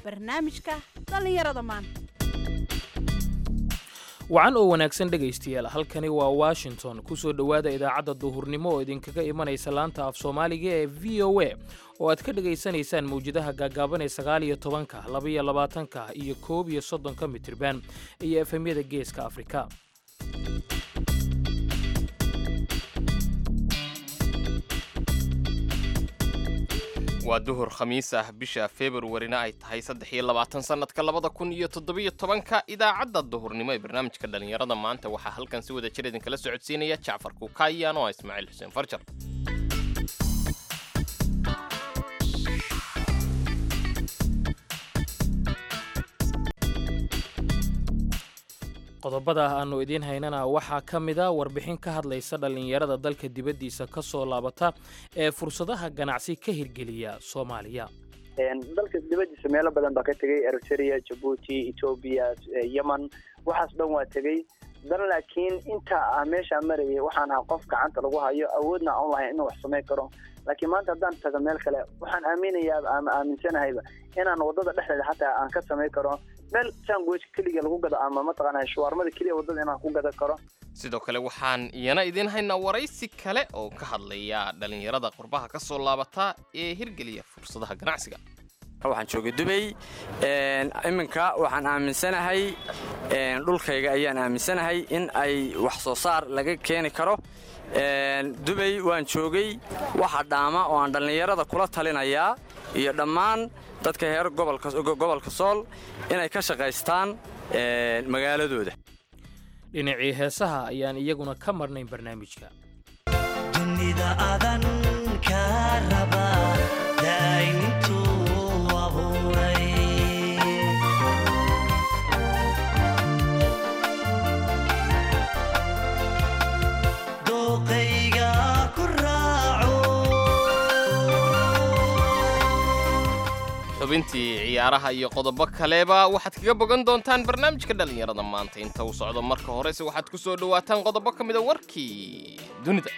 barnaamijka dhallinyarada maanta wacan oo wanaagsan dhegaystayaal halkani waa washington ku soo dhowaada idaacadda duhurnimo oo idinkaga imanaysa laanta af soomaaliga ee v o a oo aad ka dhegaysanaysaan mawjadaha gaagaaban ee sagaal iyo tobanka labaiyo labaatanka iyo koob iyo soddonka mitirban iyo efemyada geeska afrika waa duhur khamiis ah bisha februarina ay tahay saddex iyo labaatan sannadka labada kun iyo toddobiyo tobanka idaacadda duhurnimo ee barnaamijka dhallinyarada maanta waxaa halkan si wada jir idinkala socodsiinaya jacfar kuukayaan oo ah ismaaciil xuseen farjar qodobada aannu idiin haynana waxaa ka mida warbixin ka hadlaysa dhallinyarada dalka dibaddiisa ka soo laabata ee fursadaha ganacsi ka hirgeliya soomaaliya dalka dibadiisa meelo badan baa ka tegey eritrea jabuuti etoobiya yemen waxaas dhan waa tegey dan laakiin inta a meeshaa marayay waxaan ahaa qof gacanta lagu hayo awoodna aan lahayn inuu wax samayn karo laakiin maanta haddaan tago meel kale waxaan aaminayaa ama aaminsanahayba inaan wadada dhexdeeda xataa aan ka samayn karo meel sandwich keliga lagu gado ama mataqaana shuwaarmada keliya wadada inaan ku gadan karo sidoo kale waxaan iyana idiin haynaa waraysi kale oo ka hadlaya dhallinyarada qurbaha ka soo laabata ee hirgeliya fursadaha ganacsiga waxaan joogay dubay iminka waxaan aaminsanahay dhulkayga ayaan aaminsanahay in ay wax soo saar laga keeni karo dubay waan joogay waxa dhaama oo aan dhallinyarada kula talinayaa iyo dhammaan dadka heer gobolka sool inay ka shaqaystaan magaaladooda dhinacii heesaha ayaan iyaguna ka marnayn barnaamijka dunida adan ka raba daa'imintuu abuuray dooqayga ku raaco xubintii ciyaaraha iyo qodobo kaleba waxaad kaga bogan doontaan barnaamijka dhallinyarada maanta inta uu socdo marka horese waxaad ku soo dhowaataan qodobo ka mida warkii dunida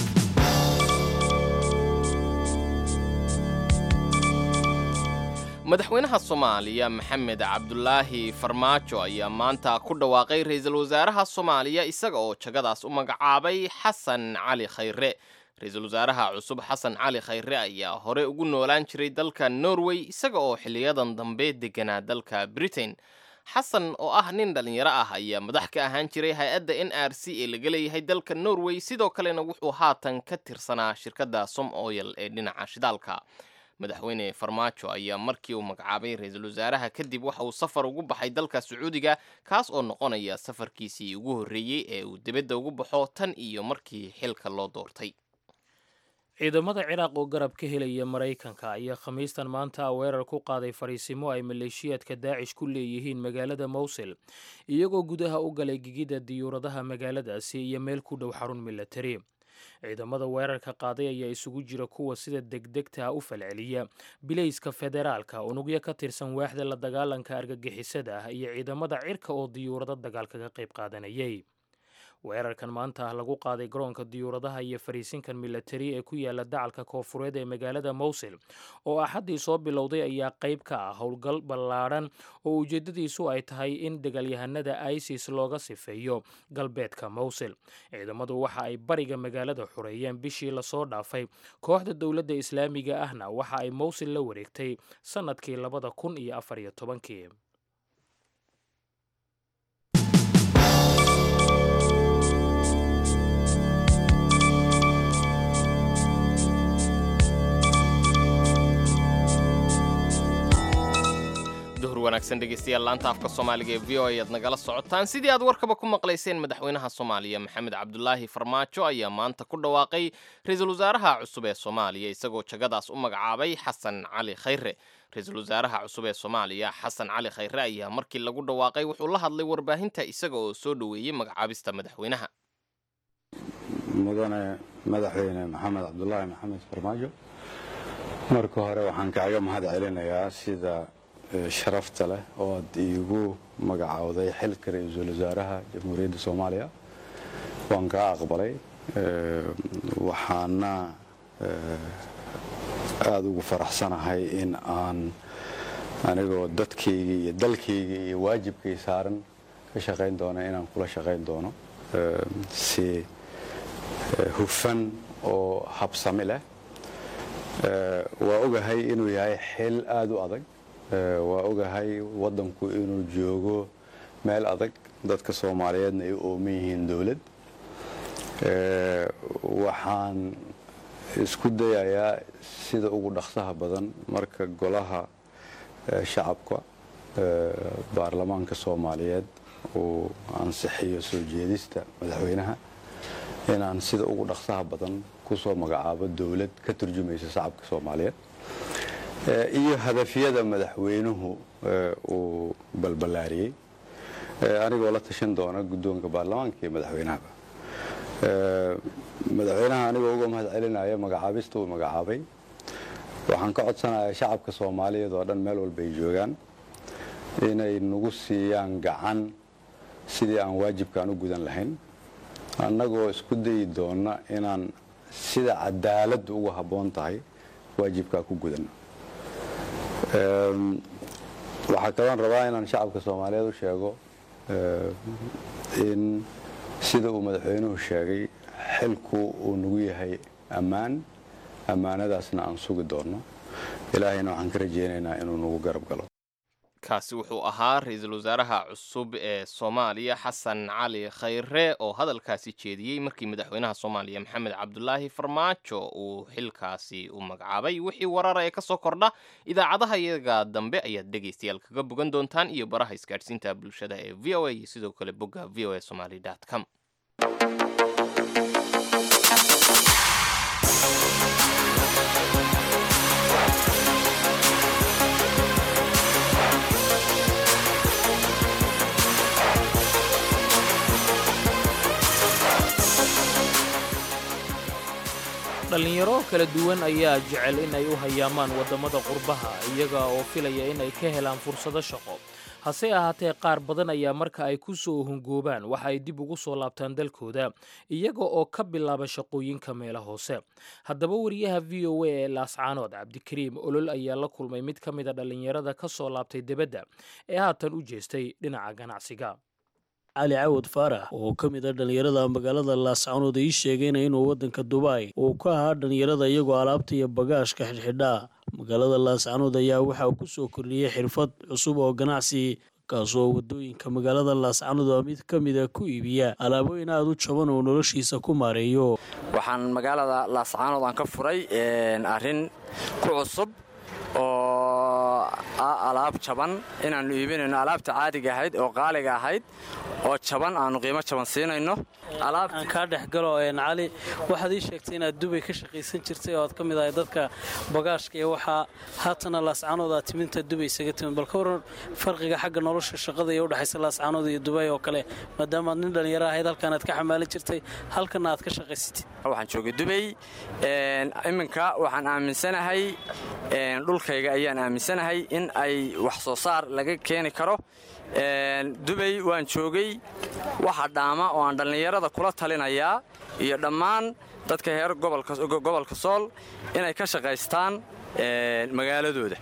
madaxweynaha soomaaliya maxamed cabdulaahi farmaajo ayaa maanta ku dhawaaqay ra-iisul wasaaraha soomaaliya isaga oo jagadaas u magacaabay xasan cali khayre ra-iisul wasaaraha cusub xasan cali khayre ayaa hore ugu noolaan jiray dalka norway isaga oo xiliyadan dambe deganaa dalka britain xasan oo ah nin dhallinyaro ah ayaa madax ka ahaan jiray hay-adda n r c ee laga leeyahay dalka norway sidoo kalena wuxuu haatan ka tirsanaa shirkadda som oyel ee dhinaca shidaalka madaxweyne farmaajo ayaa markii uu magacaabay ra-iisul wasaaraha kadib waxa uu safar ugu baxay dalka sacuudiga kaas oo noqonaya safarkiisii ugu horreeyey ee uu dibadda ugu baxo tan iyo markii xilka loo doortay ciidamada ciraaq oo garab ka helaya maraykanka ayaa khamiistan maanta weerar ku qaaday fariisimo ay maleeshiyaadka daacish ku leeyihiin magaalada mowsil iyagoo gudaha u galay gigida diyuuradaha magaaladaasi iyo meel ku dhow xarun milatari ciidamada weerarka qaaday ayaa isugu jira kuwa sida degdegta u falceliya bilayska federaalka unugyo ka tirsan waaxda la dagaalanka argagixisada ah iyo ciidamada cirka oo diyuurado dagaal kaga qayb qaadanayay weerarkan maanta ah lagu qaaday garoonka diyuuradaha iyo fariisinkan milatari ee ku yaala dacalka koofureed ee magaalada mowsil oo axaddii soo bilowday ayaa qayb ka ah howlgal ballaadhan oo ujeeddadiisu ay tahay in dagaalyahanada isis looga sifeeyo galbeedka mowsil ciidamadu waxa ay bariga magaalada xureeyeen bishii lasoo dhaafay kooxda dowladda islaamiga ahna waxa ay mowsil la wareegtay sannadkii labada kun iyo afar iyo tobankii duhur wanaagsan dhegaystayaal laanta afka soomaaliga ee v o ayaad nagala socotaan sidii aad warkaba ku maqlayseen madaxweynaha soomaaliya maxamed cabdulaahi farmaajo ayaa maanta ku dhawaaqay ra-iisul wasaaraha cusub ee soomaaliya isagoo jagadaas u magacaabay xasan cali khayre ra-iisul wasaaraha cusub ee soomaaliya xasan cali khayre ayaa markii lagu dhawaaqay wuxuu la hadlay warbaahinta isaga oo soo dhoweeyey magacaabista madaxweynaha mudane madaxweyne maxamed cabdulaahi maxamed farmaajo marka hore waxaan kaaga mahad celinayaa sida sharafta leh oo aad iigu magacowday xilka ra-iisul wasaaraha jamhuuriyadda soomaaliya waan kaa aqbalay waxaana aada ugu faraxsanahay in aan anigoo dadkaygii iyo dalkaygii iyo waajibkay saaran ka shaqayn doona inaan kula shaqayn doono si hufan oo habsami leh waa ogahay inuu yahay xil aada u adag waa ogahay waddanku inuu joogo meel adag dadka soomaaliyeedna ay u ooman yihiin dowlad waxaan isku dayayaa sida ugu dhaqsaha badan marka golaha shacabka baarlamaanka soomaaliyeed uu ansixiyo soo jeedista madaxweynaha inaan sida ugu dhaqsaha badan kusoo magacaabo dowlad ka turjumaysa shacabka soomaaliyeed iyo hadafyada madaxweynuhu uu balballaariyey anigoo la tashan doona guddoonka baarlamaanka iyo madaxweynahaba madaxweynaha anigoo uga mahad celinaya magacaabista uu magacaabay waxaan ka codsanayaa shacabka soomaaliyeed oo dhan meel walba ay joogaan inay nagu siiyaan gacan sidii aan waajibkaan u gudan lahayn annagoo isku dayi doonna inaan sida cadaaladdu uga habboon tahay waajibkaa ku gudanno waxaa kaloon rabaa inaan shacabka soomaaliyeed u sheego in sida uu madaxweynuhu sheegay xilku uu nagu yahay ammaan ammaanadaasna aan sugi doonno ilaahayna waxaan ka rajaynaynaa inuu nagu garab galo kaasi wuxuu ahaa ra-iisul wasaaraha cusub ee soomaaliya xasan cali khayre oo hadalkaasi jeediyey markii madaxweynaha soomaaliya maxamed cabdulaahi farmaajo uu xilkaasi u magacaabay wixii warara ee kasoo kordha idaacadaha iyaga dambe ayaad dhegaystayaal kaga bogan doontaan iyo baraha isgaadhsiinta bulshada ee v o a iyo sidoo kale bogga v o a somaly com dhallinyaro kala duwan ayaa jecel in ay u hayaamaan waddamada qurbaha iyaga oo filaya in ay ka helaan fursado shaqo hase ahaatee qaar badan ayaa marka ay ku soo hungoobaan waxa ay dib ugu soo laabtaan dalkooda iyaga oo ka bilaaba shaqooyinka meela hoose haddaba wariyaha v o a ee laascaanood cabdikariim olol ayaa la kulmay mid ka mid a dhallinyarada ka soo laabtay debadda ee haatan u jeestay dhinaca ganacsiga cali cawad faarax oo ka mid a dhallinyarada magaalada laascaanood ii sheegayna inuu waddanka dubai uu ka ahaa dhallinyarada iyagoo alaabta iyo bagaashka xidhxidhaa magaalada laascaanood ayaa waxa uu ku soo kordhiyey xirfad cusub oo ganacsi kaasoo waddooyinka magaalada laascaanood oo mid ka mida ku iibiya alaabooyin aada u jaban oo noloshiisa ku maareeyo waxaan magaalada laascaanood aan ka furay arrin ku cusub oo ah alaab jaban inaannu iibinayno alaabta caadiga ahayd oo qaaliga ahayd oo jaban aannu qiimo jaban siinayno aan kaa dhex galo cali waxaad ii sheegtay inaad dubay ka shaqaysan jirtay oo aad ka mid ahay dadka bagaashka iyo waxaa haatana laascaanood aad timinta dubay isaga timid bal ka waran farqiga xagga nolosha shaqada iyo udhexaysa laascaanood iyo dubay oo kale maadaamaad nin dhallinyaro ahayd halkan aad ka xamaalin jirtay halkana aad ka shaqaysatid waxaan joogay dubay iminka waxaan aaminsanahay dhulkayga ayaan aaminsanahay in ay wax soo saar laga keeni karo dubay waan joogay waxa dhaama oo aan dhallinyarada kula talinayaa iyo dhammaan dadka heer gobolka sool inay ka shaqaystaan magaaladooda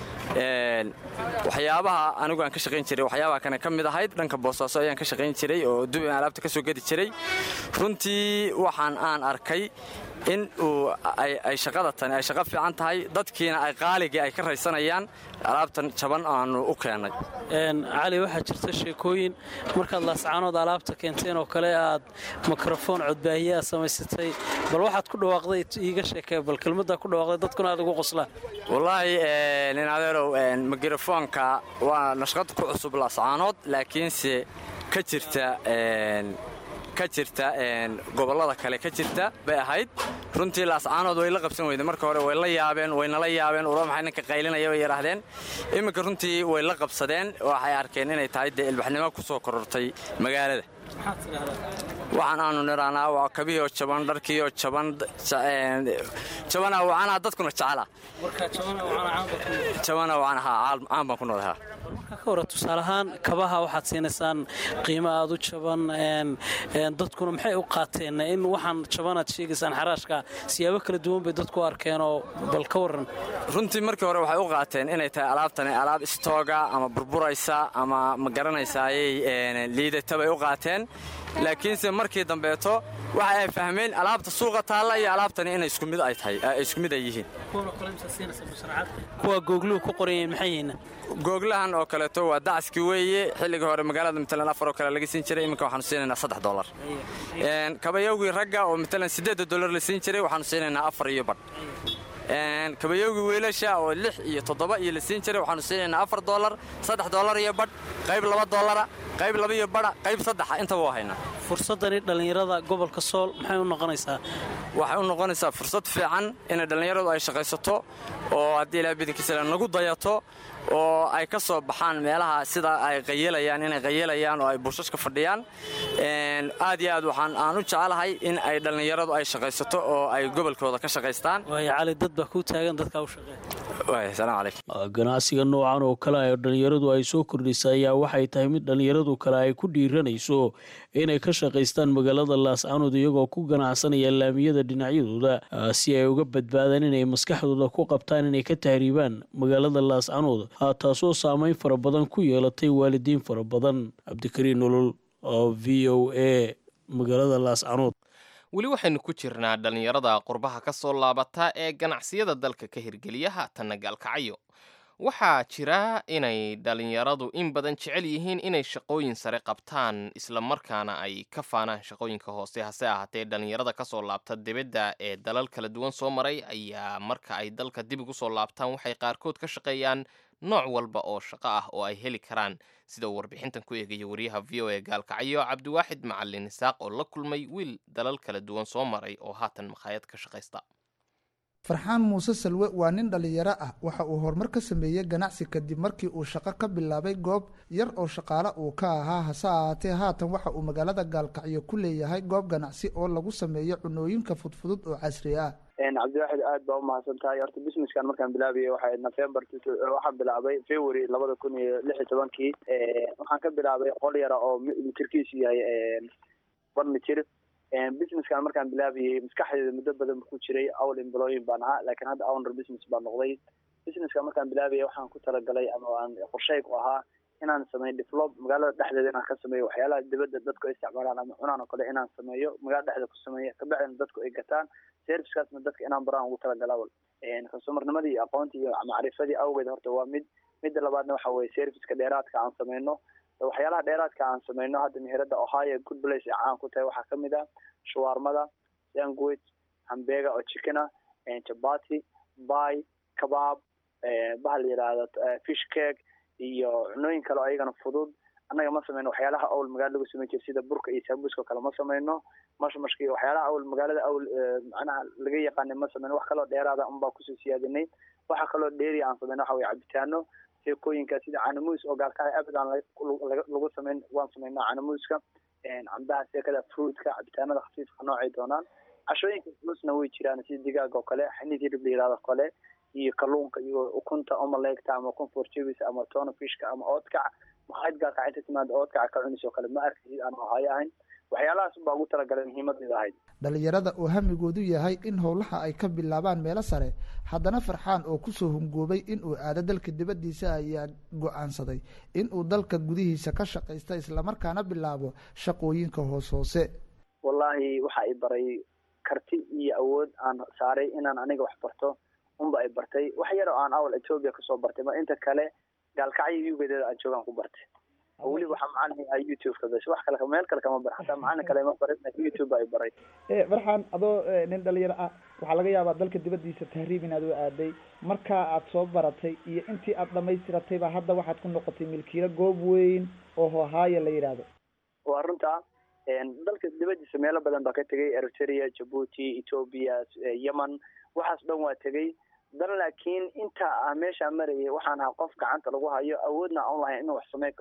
waxyaabaha anigu aan ka shaqayn jiray waxyaabaha kane ka mid ahayd dhanka boosaaso ayaan ka shaqayn jiray oo dubay aan alaabta ka soo gedi jiray runtii waxaan aan arkay in uu ay shaqada tani ay shaqo fiican tahay dadkiina ay qaaligii ay ka raysanayaan alaabtan jaban aanu u keennay cali waxaa jirta sheekooyin markaad laascaanood alaabta keenteen oo kale aad mikrofoon codbaahiyaa samaysatay bal waxaad ku dhawaaqday iiga sheekee bal kelmaddaa ku dhawaaqday dadkuna aad ugu qoslaan wallaahi nin adeerow mikrofoonka waa nashqad ku cusub laascaanood laakiinse ka jirta ka jirta gobollada kale ka jirta bay ahayd runtii laascaanood way la qabsan weyde marka hore way la yaabeen waynala yaabeen ula maxay ninka qaylinaya bay yidhaahdeen iminka runtii way la qabsadeen waxay arkeen inay tahay dee ilbaxnimo ku soo korortay magaalada waxaan aanu niraanaa waa kabihii oo jaban dharkii oo jaban jabana wacanaa dadkuna jecela jabana wacan haa caan baan ku noolahaa marka ka hore tusaale ahaan kabaha waxaad siinaysaan qiimo aad u jaban dadkuna maxay u qaateen in waxaan jabanaad sheegaysaan xaraashka siyaabo kala duwan bay dadku u arkeenoo bal ka waran runtii markii hore waxay u qaateen inay tahay alaabtani alaab istooga ama burburaysa ama ma garanaysayay liidata bay u qaateen laakiinse markii dambeeto waxa ay fahmeen alaabta suuqa taalla iyo alaabtani inay isku mid ay tahay isku mid ay yihiin kuwa googluhu ku qoranyahin maxay yihiin googlahan oo kaleeto waa dacaskii weeye xilligii hore magaalada matalan afar oo kale laga siin jiray iminka waxaanu siinaynaa saddex dolar kabayowgii ragga oo matalan siddeedda dolar la siin jiray waxaanu siinaynaa afar iyo badh kabayowgii wiilasha oo lix iyo toddoba iyo la siin jiray waxaanu siinaynaa afar dolar saddex dolar iyo badh qayb laba dolara qayb laba iyo badha qayb saddexa intaba waa haynaa fursaddani dhallinyarada gobolka sool maxay u noqonaysaa waxay u noqonaysaa fursad fiican inay dhallinyaradu ay shaqaysato oo haddii ilaa bidinkiisale nagu dayato oo ay ka soo baxaan meelaha sida ay qayeelayaan inay qayeelayaan oo ay buushashka fadhiyaan aad iyo aad waxaan aan u jecelahay in ay dhallinyaradu ay shaqaysato oo ay gobolkooda ka shaqaystaan waayo cali dad baa kuu taagan dadkaa u shaqeeya salaamu calaykum ganacsiga noocan oo kale ee dhallinyaradu ay soo kordhisa ayaa waxay tahay mid dhallinyaradu kale ay ku dhiiranayso inay ka shaqaystaan magaalada laascanood iyagoo ku ganacsanaya laamiyada dhinacyadooda si ay uga badbaadaan inay maskaxdooda ku qabtaan inay ka tahriibaan magaalada laascanood taasoo saameyn fara badan ku yeelatay waalidiin fara badan cabdikariin nolol oo v o a magaalada laascanood weli waxaynu ku jirnaa dhallinyarada qurbaha ka soo laabata ee ganacsiyada dalka ka hirgeliya haatanna gaalkacayo waxaa jira inay dhallinyaradu in badan jecel yihiin inay shaqooyin sare qabtaan islamarkaana ay ka faanaan shaqooyinka hoose hase ahaatee dhallinyarada kasoo laabta dibadda ee dalal kala duwan soo maray ayaa marka ay dalka dib ugu soo laabtaan waxay qaarkood ka shaqeeyaan nooc walba oo shaqo ah oo ay heli karaan sida uu warbixintan ku eegaya wariyaha v o e gaalkacyo cabdiwaaxid macalin isaaq oo la kulmay wiil dalal kala duwan soo maray oo haatan makhaayad ka shaqaysta farxaan muuse salwe waa nin dhallinyaro ah waxa uu horumar ka sameeyey ganacsi kadib markii uu shaqo ka bilaabay goob yar oo shaqaale uu ka ahaa hase ahaatee haatan waxa uu magaalada gaalkacyo ku leeyahay goob ganacsi oo lagu sameeyo cunooyinka fudfudud oo casri ah cabdiwaaxid aad baa umahadsan tahay horta businesskan markaan bilaabayay waxay november waxaan bilaabay february labada kun iyo lix iyo tobankii waxaan ka bilaabay qol yara oo mitirkiisu yahay one mitir businesskan markaan bilaabayay maskaxdeeda muddo badan ku jiray awl employin baan ahaa laakiin hadda owner business baa noqday businesska markaan bilaabayay waxaan ku talagalay ama aan qorshey ku ahaa inaan sameeyo develop magaalada dhexdeeda inaan ka sameeyo waxyaalaha dibadda dadku ay isticmaalaan ama cunaan oo kale inaan sameeyo magaalada dhexdeeda ku sameeyo kabacdina dadku ay gataan servicekaasna dadka inaan baraan ugu talagala awal customarnimadii iyo aqoontii iyo macrifadii awgeed horta waa mid midda labaadna waxa weye serviceka dheeraadka aan sameyno waxyaalaha dheeraadka aan sameyno hadda meherada ohio good place ee caan ku tahay waxaa kamid ah shawarmada sandwich hambega oo chickena chapati bay kabaab bahal yidhaahdo fish cake iyo cunooyin kale oo ayagana fudud annaga ma sameyno waxyaalaha awl magaalada lagu sameyn jira sida burka iyo saabuuska kale ma sameyno mashmashka iyo waxyaalaha awl magaalada awl macnaha laga yaqaanay ma sameyno wax kaloo dheeraada unbaa kusoo siyaadinay waxa kaloo dheeri aan sameyno waxa weye cabitaano seekooyinka sida canamuus oo gaalkacay abad aan lagu sameyn waan sameynaa canamuuska cambaha seekada fruitka cabitaanada khafiifka noocay doonaan cashooyinka culusna way jiraan sida digaaga oo kale xaniid hilib la yihahdo kale iyo kalluunka iyo ukunta omaleegta ama ukun forjebis ama tona fishka ama oodkac makhaayad gaalkac inta timaada oodkaca ka cunis oo kale ma arkaysid aan ohaayo ahayn waxyaalahaas baa ugu talagalay muhiimadeeda ahayd dhallinyarada oo hamigoodu yahay in howlaha ay ka bilaabaan meelo sare haddana farxaan oo kusoo hungoobay inuu aado dalka dibaddiisa ayaa go-aansaday inuu dalka gudihiisa ka shaqaysta islamarkaana bilaabo shaqooyinka hoos hoose wallaahi waxa i baray karti iyo awood aan saaray inaan aniga wax barto unba ay bartay wax yar oo aan awal ethoobia kasoo bartay ma inta kale gaalkacyo ugedeeda aan joogaan ku bartay weliba waxaa macalin ah youtube-ka bes wax kale meel kale kama bar hataa macalin kale ma barin youtube ay baray farxan adoo nin dhalinyaro ah waxaa laga yaabaa dalka dibadiisa tahriib inaad u aaday markaa aad soo baratay iyo intii aad dhamaystiratay baa hadda waxaad ku noqotay milkiilo goob weyn oo hohaaya la yidhaahdo waa runta dalka dibadiisa meelo badan baa ka tegay eritrea jabuuti ethoobia yemen waxaas dhan waa tegay dan laakiin inta ah meeshaa marayay waxaan ahaa qof gacanta lagu hayo awoodna aan lahayn inuu wax samayn karo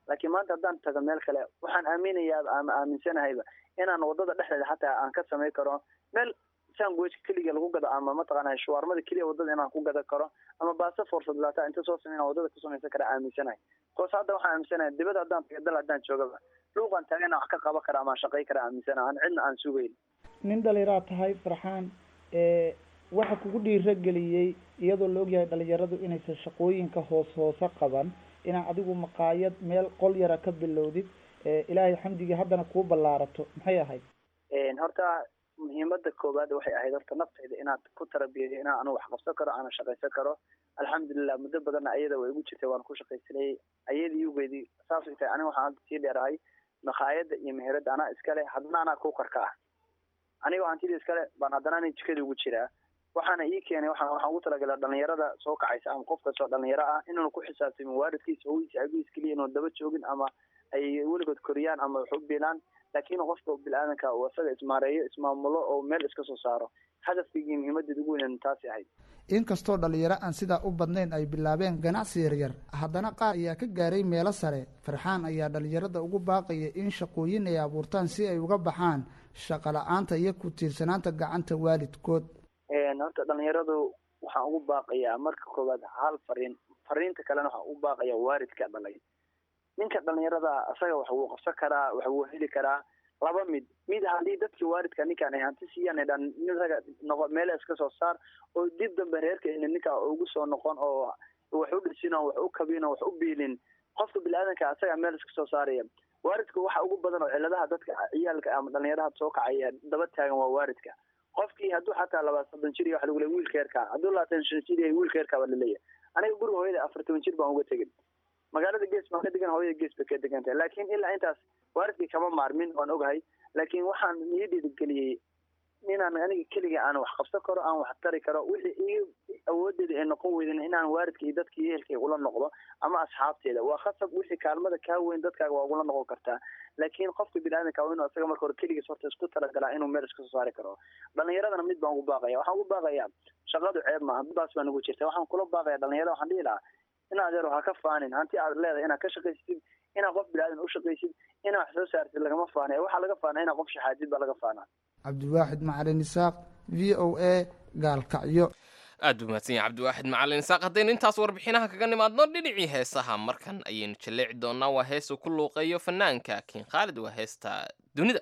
laakiin maanta haddaan tago meel kale waxaan aaminayaa ama aaminsanahayba inaan wadada dhexdeeda xataa aan ka samayn karo meel sandwich keliga lagu gado ama mataqaana shawarmada keliya wadada inaan ku gadan karo ama baasa fursad laata inta soo sameyna wadada ku samaysan kara aaminsanahay koos hadda waxaan aaminsanahay dibada haddaan taga dal haddaan joogaba luuqan tagana wax ka qaban kara ama shaqay kara aaminsanahay aan cidna aan sugayn nin dhalinyaraa tahay farxaan ee waxa kugu dhiirageliyey iyadoo la ogyahay dhalinyaradu inaysan shaqooyinka hoos hoose qaban inaa adigu maqaayad meel qol yara ka bilowdid ee ilaahay xamdigii haddana kuu ballaarato maxay ahayd horta muhiimada koowaad waxay ahayd horta naftayda inaad ku tarabiyayo inaan anu wax qabsan karo aana shaqaysan karo alxamdulilah muddo badanna ayada way igu jirtay waan ku shaqaysanayay ayadii ugeedii saasay tahay aniga waxaan hadda sii dheerahay maqaayada iyo meherada anaa iskale haddana anaa kukarka ah anigoo hantidii iskale baan haddana ana jikadii ugu jiraa waxaana ii keenay waxaan waxaan ugu talagalay dhalinyarada soo kacaysa ama qof kastoo dhalinyaro ah inuuna ku xisaabtamin waalidkiisa hoogiisa abihiis keliya inuun daba joogin ama ay weligood koriyaan ama wax u bilaan laakiin qofka bil-aadanka uu isaga ismaareeyo ismaamulo oo meel iska soo saaro hadafkaygii muhiimadeed ugu weynan taasi ahayd inkastoo dhalinyaro aan sidaa u badnayn ay bilaabeen ganacsi yaryar haddana qaar ayaa ka gaaray meelo sare farxaan ayaa dhalinyarada ugu baaqaya in shaqooyin ay abuurtaan si ay uga baxaan shaqo la-aanta iyo ku tiirsanaanta gacanta waalidkood horta dhalinyaradu waxaan ugu baaqayaa marka koowaad hal fariin fariinta kalena waxaan ugu baaqayaa waalidka dhalay ninka dhalinyarada isaga wax wuu qabsan karaa wax wuu heli karaa laba mid mid haddii dadkii waalidka ninkaan ay hanti siiyaan ay dhan isaga noqo meela iska soo saar oo dib dambe reerka ina ninkaa ugu soo noqon oo wax u dhisin oo wax u kabin oo wax u biilin qofka bini-aadanka isaga meel iska soo saaraya waalidka waxa ugu badan oo ciladaha dadka ciyaalka ama dhalinyaraha soo kacaya daba taagan waa waalidka qofkii hadduu xataa laba soddon jir iyo waxa lagu leeyahy wiilka yarkaa hadduu labaatan shan jir yahay wiilka yarkaa baa laleeyahay aniga guriga hooyada afar toban jir baan uga tegin magaalada gees baan ka degan hooyada gees bay ka degan tahay laakiin ilaa intaas waalidkii kama maarmin waan ogahay laakiin waxaan ii dhiirigeliyey inaan aniga keliga aan wax qabsan karo aan wax tari karo wixii ii awoodeeda ay noqon weydin inaan waalidka iyo dadka iyo ehelkayga ula noqdo ama asxaabteeda waa khasab wixii kaalmada kaa weyn dadkaaga waa ugula noqon kartaa laakiin qofka bini-aadanka waa inuu isaga marka hore keligiis horta isku talagalaa inuu meel iska soo saari karo dhalinyaradana mid baan ugu baaqaya waxaan ugu baaqayaa shaqadu ceeb maaha baas baa nagu jirta waxaan kula baaqaya dhalinyarada waxaan dhihi lahaa in adeero ha ka faanin hanti aad leedahay inaad ka shaqaysatid inaad qof bini-aadan u shaqaysid inaad wax soo saartid lagama faanay waxaa laga faana inaad qof shaxaadid baa laga faanaa cabdiwaaxid macalin isaaq v o a gaalkacyo aad buu mahadsan yahay cabdiwaaxid macalin isaaq haddaynu intaas warbixinaha kaga nimaadno dhinacii heesaha markan ayaynu jaleeci doonaa waa heesuu ku luuqeeyo fanaanka kiin khaalid waa heesta dunida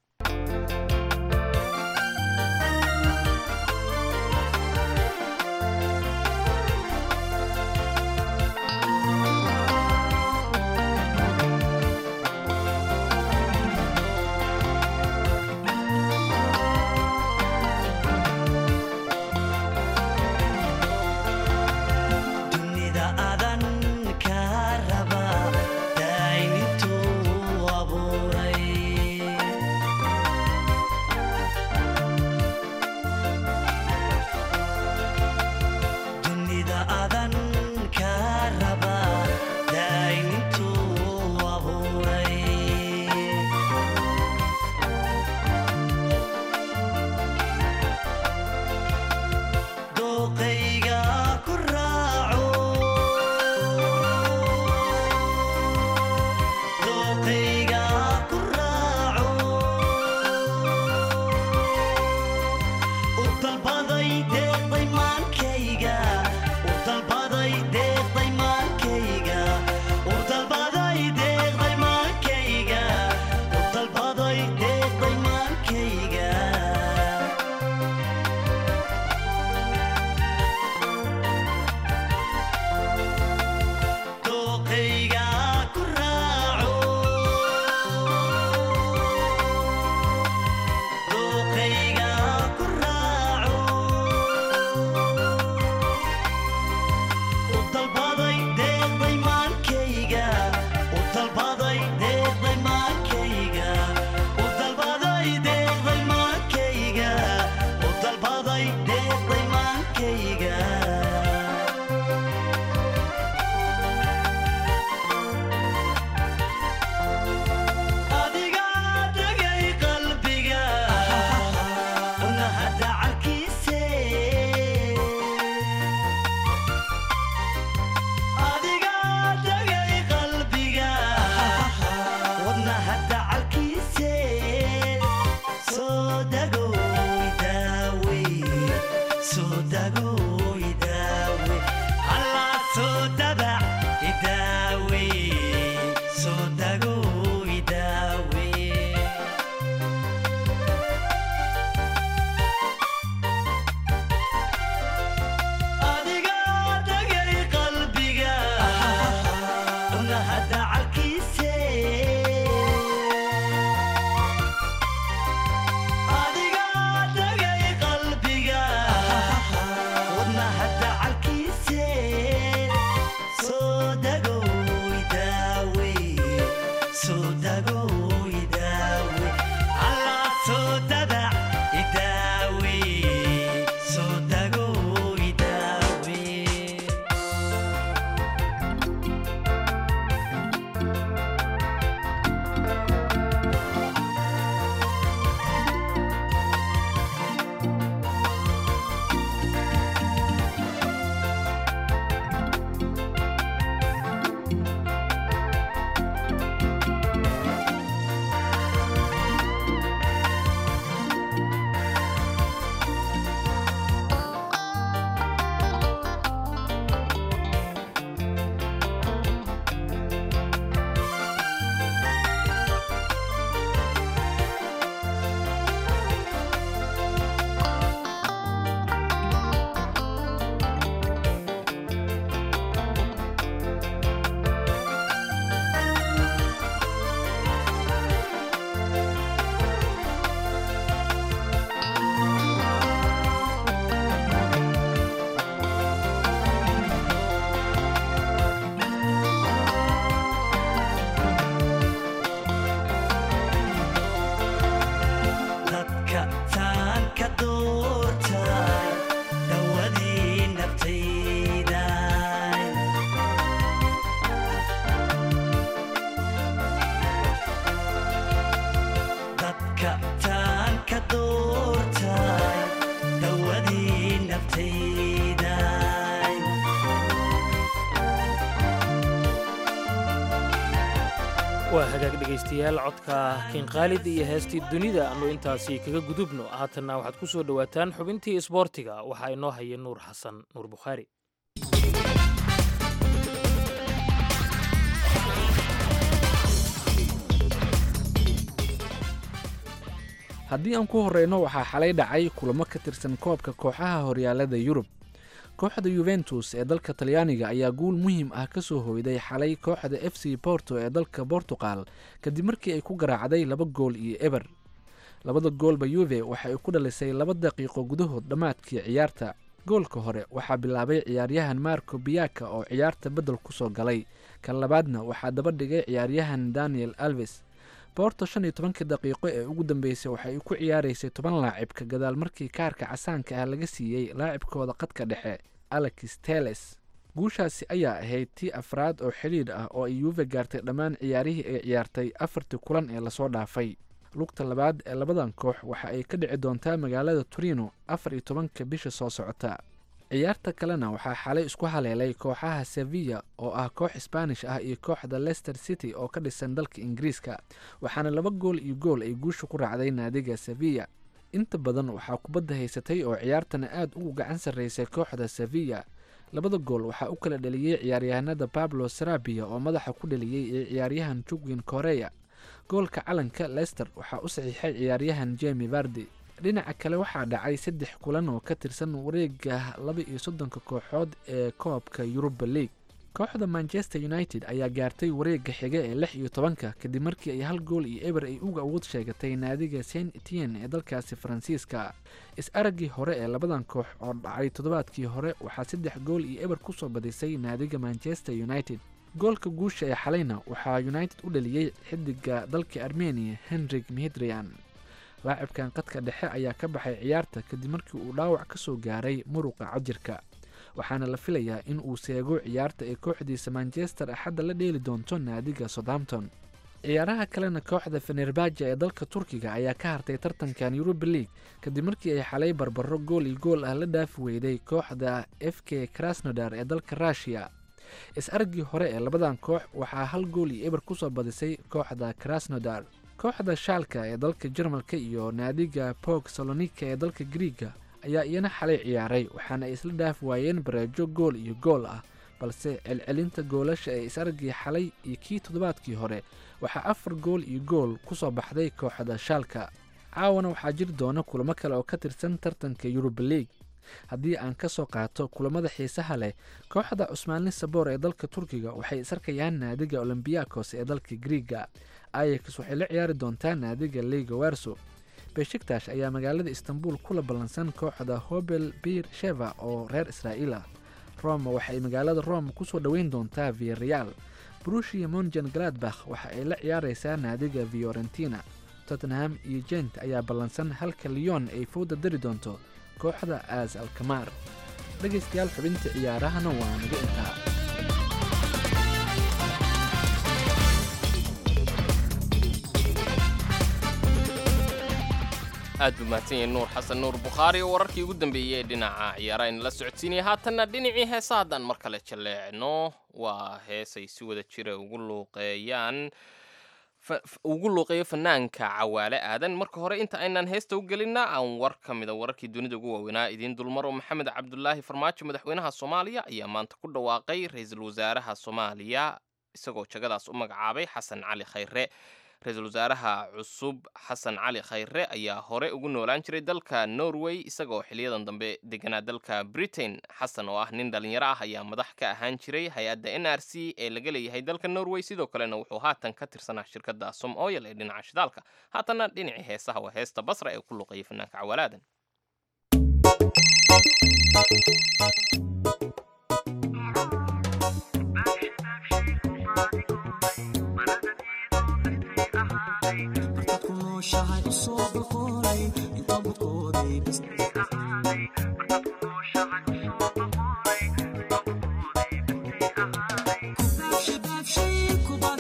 dunida adan ka raba daayinintuu abuuray doortaay dawadii naftayda waa hagaag dhegaystayaal codka kinqaalid iyo heestii dunida annu intaasi kaga gudubno haatanna waxaad ku soo dhowaataan xubintii isboortiga waxaa inoo haya nuur xasan nuur bukhaari haddii aan ku horreyno waxaa xalay dhacay kulamo ka tirsan koobka kooxaha horyaalada yurub kooxda yuventus ee dalka talyaaniga ayaa guul muhiim ah ka soo hoyday xalay kooxda f c borto ee dalka bortugal kadib markii ay ku garaacday laba gool iyo eber labada goolba yuve waxa ay ku dhalisay laba daqiiqo gudahood dhammaadkii ciyaarta goolka hore waxaa bilaabay ciyaaryahan marco biyaka oo ciyaarta beddel ku soo galay kan labaadna waxaa daba dhigay ciyaaryahan daniel alves boorto shan iyo tobankii daqiiqo ee ugu dambeysay waxa ay ku ciyaaraysay toban laacibka gadaal markii kaarka casaanka ah laga siiyey laacibkooda qadka dhexe alex teles guushaasi ayaa ahayd tii afraad oo xidhiidh ah oo ay yuuve gaartay dhammaan ciyaarihii ay ciyaartay afartii kulan ee lasoo dhaafay lugta labaad ee labadan koox waxa ay ka dhici doontaa magaalada torino afar iyo tobanka bisha soo socota ciyaarta kalena waxaa xalay isku haleelay kooxaha sevilla oo ah koox sbaanish ah iyo kooxda leicester city oo ka dhisan dalka ingiriiska waxaana laba gool iyo gool ay guusha ku raacday naadiga sevilla inta badan waxaa kubadda haysatay oo ciyaartana aad ugu gacan sarraysay kooxda sevilla labada gool waxaa u kala dheliyey ciyaaryahanada pablo sarabia oo madaxa ku dheliyey iyo ciyaaryahan jugwin koreya goolka calanka leicester waxaa u saxiixay ciyaaryahan jemi vardi dhinaca kale waxaa dhacay saddex kulan oo ka tirsan wareega laba iyo soddonka kooxood ee koobka yuruba league kooxda manchester united ayaa gaartay wareega xiga ee lix iyo tobanka kadib markii ay hal gool iyo eber ay uga awood sheegatay naadiga saint etienne ee dalkaasi faransiiska is-araggii hore ee labadan koox oo dhacay toddobaadkii hore waxaa saddex gool iyo eber kusoo badisay naadiga manchester united goolka guusha ee xalayna waxaa united u dhaliyey xidiga dalka armenia henrik mihidrian laacibkan qadka dhexe ayaa ka baxay ciyaarta kadib markii uu dhaawac ka soo gaaray muruqa cajirka waxaana la filayaa in uu seego ciyaarta ee kooxdiisa manchester axadda la dheeli doonto naadiga southampton ciyaaraha kalena kooxda fenerbaja ee dalka turkiga ayaa ka hartay tartankan yuruba league kadib markii ay xalay barbaro gool iyo gool ah la dhaafi weyday kooxda f k krasnodar ee dalka rushiya is-argii hore ee labadan koox waxaa hal gool iyo eber kusoo badisay kooxda krasnodar kooxda shaalka ee dalka jarmalka iyo naadiga bog salonika ee dalka griiga ayaa iyana xalay ciyaaray waxaana ay isla dhaafi waayeen bareejo gool iyo gool ah balse celcelinta goolasha ee is-argii xalay iyo kii toddobaadkii hore waxaa afar gool iyo gool kusoo baxday kooxda shaalka caawana waxaa jiri doona kulamo kale oo ka tirsan tartanka yuruba league haddii aan ka soo qaato kulamada xiisaha leh kooxda cusmaanli saboor ee dalka turkiga waxay isarkayaan naadiga olombiyakos ee dalka griiga ayax waxay la ciyaari doontaa naadiga liga werso beshiktash ayaa magaalada istanbul kula ballansan kooxda hobel bir sheva oo reer israa'iil ah roma waxay magaalada rome kusoo dhoweyn doontaa viareal brushia monjan galadbakh waxa ay la ciyaaraysaa naadiga fiorentina tottenham iyo jent ayaa ballansan halka leon ay fowda dari doonto kooxda aas alkamaar dhegaystayaal xubinta ciyaarahana waa naga intaa aad buu mahadsan yahay nuur xasan nuur bukhaari oo wararkii ugu dambeeyey ee dhinaca ciyaaraha inala socodsiinaya haatanna dhinacii heesa haddaan mar kale jaleecno waa heesay si wada jira ugu luuqeeyaan ugu luuqeeyo fanaanka cawaale aadan marka hore inta aynaan heesta u gelinna aan war ka mida wararkii dunida ugu waaweynaa idiin dulmaro maxamed cabdulaahi farmaajo madaxweynaha soomaaliya ayaa maanta ku dhawaaqay ra-iisul wasaaraha soomaaliya isagoo jagadaas u magacaabay xasan cali khayre ra-iisul wasaaraha cusub xasan cali khayre ayaa hore ugu noolaan jiray dalka norway isagaoo xiliyadan dambe deganaa dalka britain xasan oo ah nin dhalinyaro ah ayaa madax ka ahaan jiray hay-adda n r c ee laga leeyahay dalka norway sidoo kalena wuxuu haatan ka tirsanaa shirkadda som oyal ee dhinaca shidaalka haatanna dhinacii heesaha waa heesta basra ee ku luqeeya fanaanka cawaalaadan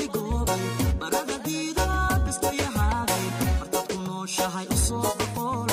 Shahay usoo boqol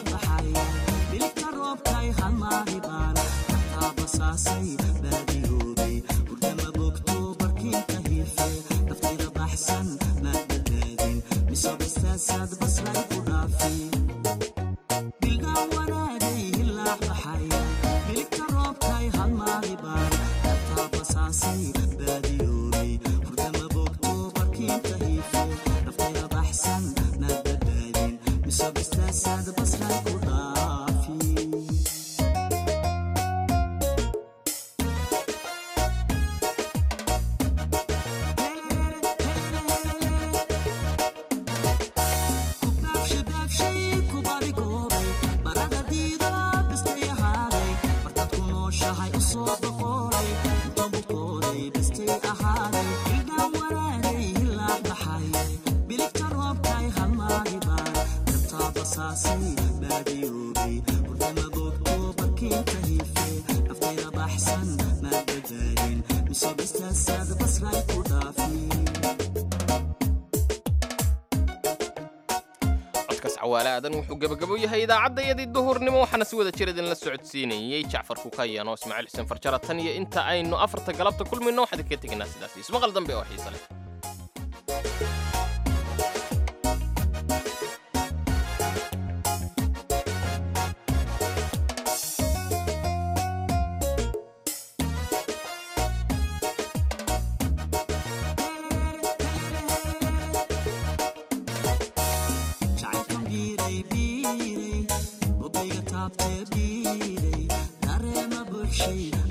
codkaas cawaale aadan wuxuu gebagabo yahay idaacaddayadii duhurnimo waxaana si wada jir idinla socodsiinayey jacfar kukayan oo ismaaciil xuseen farjara tan iyo inta aynu afarta galabta kulmayno waxaan idinkaga tegaynaa sidaas ismaqal dambe oo xiise leh Shade